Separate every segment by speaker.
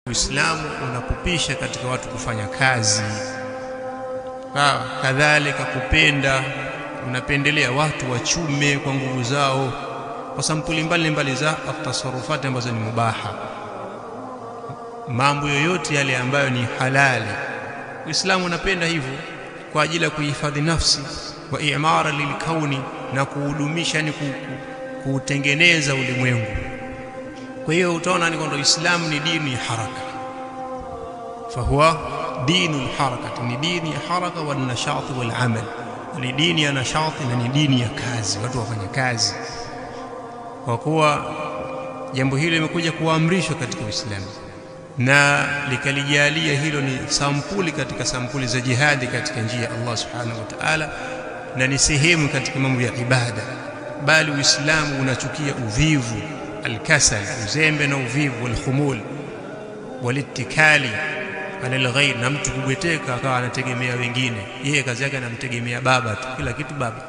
Speaker 1: Uislamu unakupisha katika watu kufanya kazi sawa. Kadhalika kupenda, unapendelea watu wachume kwa nguvu zao kwa sampuli mbalimbali za atasarufati ambazo ni mubaha, mambo yoyote yale ambayo ni halali. Uislamu unapenda hivyo kwa ajili ya kuhifadhi nafsi wa imara lilkauni na kuhudumisha, yani kuutengeneza ulimwengu. Kwa hiyo utaona ni kwamba Uislamu ni dini ya haraka, fahuwa dinu lharakati, ni dini ya haraka wa nashati wal amal, ni dini ya nashati na ni dini ya kazi, watu wafanya kazi, kwa kuwa jambo hilo limekuja kuamrishwa katika Uislamu na likalijalia hilo ni sampuli katika sampuli za jihadi katika njia ya Allah subhanahu wa ta'ala, na ni sehemu katika mambo ya ibada. Bali Uislamu unachukia uvivu, alkasal, uzembe na uvivu, walkhumul walittikali ala alghayr, na mtu kubweteka akawa anategemea wengine. Yeye kazi yake anamtegemea baba tu, kila kitu baba.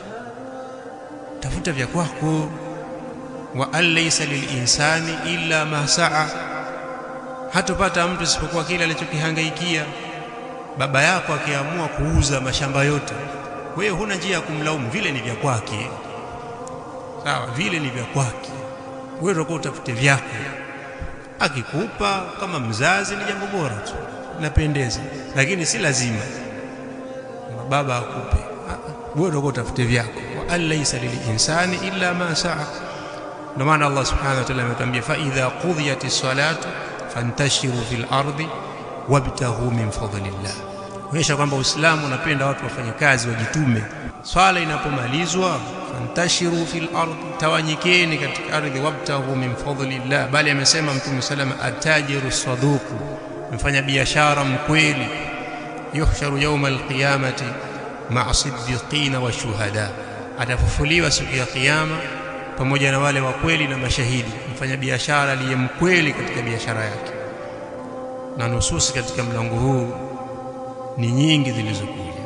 Speaker 1: Tafuta vya kwako, wa an laysa lilinsani illa ma saa hatopata mtu isipokuwa kile alichokihangaikia. Baba yako akiamua kuuza mashamba yote, wewe huna njia ya kumlaumu, vile ni vya kwake. Sawa, vile ni vya kwake, wewe utakuwa utafute vyako. Akikupa kama mzazi ni jambo bora tu, napendeza, lakini si lazima baba akupe. Wewe utakuwa utafute vyako. wa an laysa lilinsani illa ma saa. Ndio maana Allah subhanahu wa ta'ala ametuambia fa idha qudhiyati salatu fantashiru fil ardi wabtaghu min fadlillah, kuonyesha kwamba Uislamu unapenda watu wafanye kazi, wajitume. Swala inapomalizwa fantashiru fil ardi, tawanyikeni katika ardhi, wabtaghu min fadlillah. Bali amesema Mtume salama, atajiru saduku, mfanya biashara mkweli, yuhsharu yawma alqiyamati ma'a siddiqina wa shuhada, atafufuliwa siku ya Kiyama pamoja na wale wa kweli na mashahidi. Mfanya biashara aliye mkweli katika biashara yake. Na nususi katika mlango huu ni nyingi zilizokuja